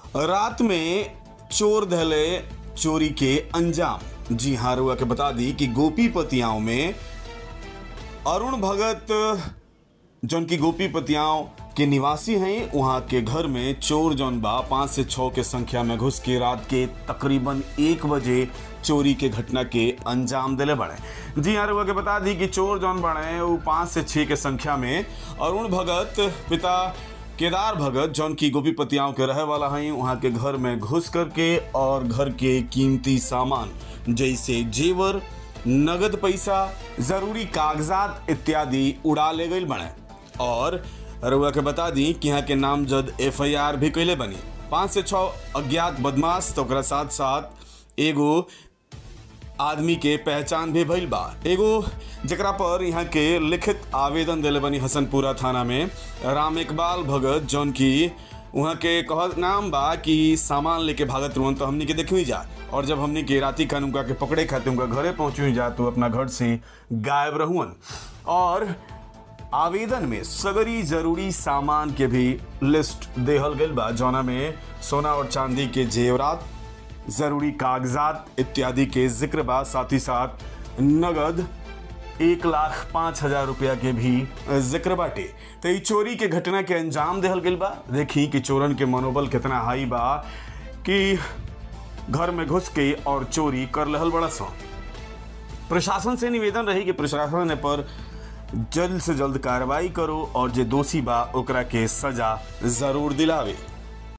रात में चोर धले चोरी के अंजाम जी हाँ रुआ के बता दी कि गोपीपतियाओं में अरुण भगत जौन की गोपीपतियाओं के निवासी हैं वहां के घर में चोर जौन बा पाँच से छः के संख्या में घुस के रात के तकरीबन एक बजे चोरी के घटना के अंजाम दिले बड़े जी हाँ रुआ के बता दी कि चोर जौन बड़े वो पाँच से छः के संख्या में अरुण भगत पिता केदार भगत जौन की गोपीपतियाओं के रहे वाला हैं वहाँ के घर में घुस करके और घर के कीमती सामान जैसे जेवर नगद पैसा जरूरी कागजात इत्यादि उड़ा ले गई बने और रुआ के बता दी कि यहाँ के नामजद एफ आई आर भी कैले बनी पाँच से छः अज्ञात बदमाश तो ओकरा साथ साथ एगो आदमी के पहचान भी भइल बा एगो जकरा पर यहाँ के लिखित आवेदन दिले बनी हसनपुरा थाना में राम इकबाल भगत जौन की वहाँ के कह नाम बा कि सामान लेके भागत रुअन तो हमनी के देखी जा और जब हमनी के राती खान उनका के पकड़े खाते उनका घरे पहुँची जा तो अपना घर से गायब रहुअन और आवेदन में सगरी जरूरी सामान के भी लिस्ट देहल गइल बा जौना में सोना और चांदी के जेवरात जरूरी कागजात इत्यादि के जिक्र बा साथ ही साथ नगद एक लाख पाँच हजार रुपया के भी जिक्र बाटे तो ई चोरी के घटना के अंजाम देहल गइल बा देखी कि चोरन के मनोबल कितना हाई बा कि घर में घुस के और चोरी कर लहल बड़ा सौ प्रशासन से निवेदन रही कि प्रशासन पर जल्द से जल्द कार्रवाई करो और जे दोषी बा ओकरा के सजा जरूर दिलावे